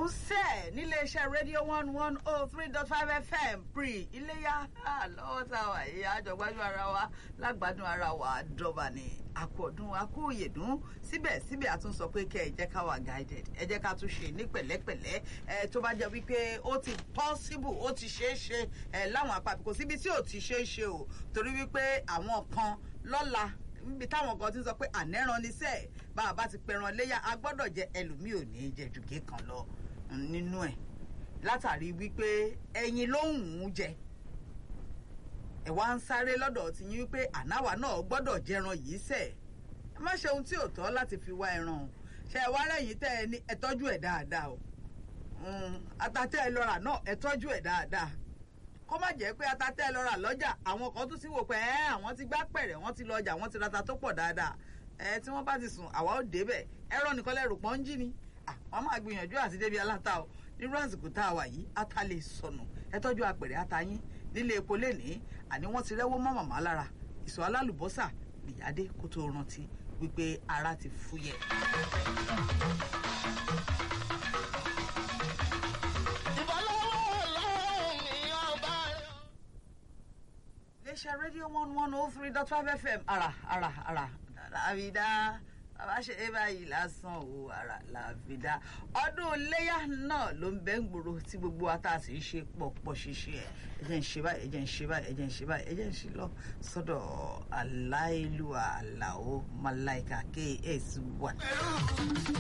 ń sẹ̀ níléeṣẹ́ rédíò one one oh three dot five fm pre iléyà lọ́wọ́ tá a wà yìí àjọgbájú ara wa lágbádùn ara wa dọ́ba ni àkọ́dún akóyèdún síbẹ̀síbẹ̀ a tún sọ pé kẹ́ ẹ jẹ́ ká wà guided ẹ jẹ́ ká tún ṣe ní pẹ̀lẹ́pẹ̀lẹ́ ẹ tó bá jẹ́ wípé ó ti possible ó ti ṣeé ṣe ẹ láwọn àpapọ̀ kò síbi tí ò ti ṣeé ṣe o torí wípé àwọn kan lọ́la níbi táwọn kan ti ń sọ pé ànẹ́ran níṣẹ́ bá a bá ti pẹran léyà a gbọ́dọ̀ jẹ ẹlòmíì ò ní í jẹ jùgé kan lọ nínú ẹ̀ látàrí wípé ẹyin ló ń wù ú jẹ ẹ wá ń sáré lọ́dọ̀ tí yín wípé ànáwà náà gbọ́dọ̀ jẹran yìí sẹ̀ ẹ má ṣe ohun tí ò tọ́ láti fi wá ẹran o ṣe ẹ wá rẹ̀yìn tẹ́ ẹ ní ẹ tọ́jú ẹ̀ dáadáa o atatẹ́ ẹ lọ́ra náà ẹ tọ́jú ẹ̀ dáadáa kó má jẹ́ pé atatẹ́ ẹ lọ́ra lọ́jà àwọn kan tún ti wò pé ẹ àwọn ti gbá pẹ̀rẹ̀ wọ́n ti lọ ọjà wọ́n ti rata tó pọ̀ dáadáa ẹ tí wọ́n bá ti sùn àwa ò débẹ̀ ẹ̀rọ nìkan lẹ́rù pọ́n ń jí ni wọ́n máa gbìyànjú àti débi aláta o nírú àsìkò tá a wà yìí ata lè sọnù ẹ tọ́jú apẹ̀rẹ̀ ata yín nílé epo lénìí àní wọ́n ti rẹ́wọ́ mọ́ màmá lára ìsọ̀ alálùbọ́sà nìyáde kó tó rántí wípé ara ti fúyẹ́. iléeṣẹ́ rédíò one one oh three dot five fm ara ara ara làbídá bàbá ṣe é báyìí lásán o ara làbídá ọdún iléyà náà ló ń bẹ́ ń gbòòrò tí gbogbo ata sì ń ṣe pọ̀pọ̀ ṣíṣe ẹ̀ ẹ̀jẹ̀ ń ṣe báyìí ẹ̀jẹ̀ ń ṣe báyìí ẹ̀jẹ̀ ń ṣe báyìí ẹ̀jẹ̀ ń ṣe lọ sọ́dọ̀ aláìlúwa aláwo malaika ks one.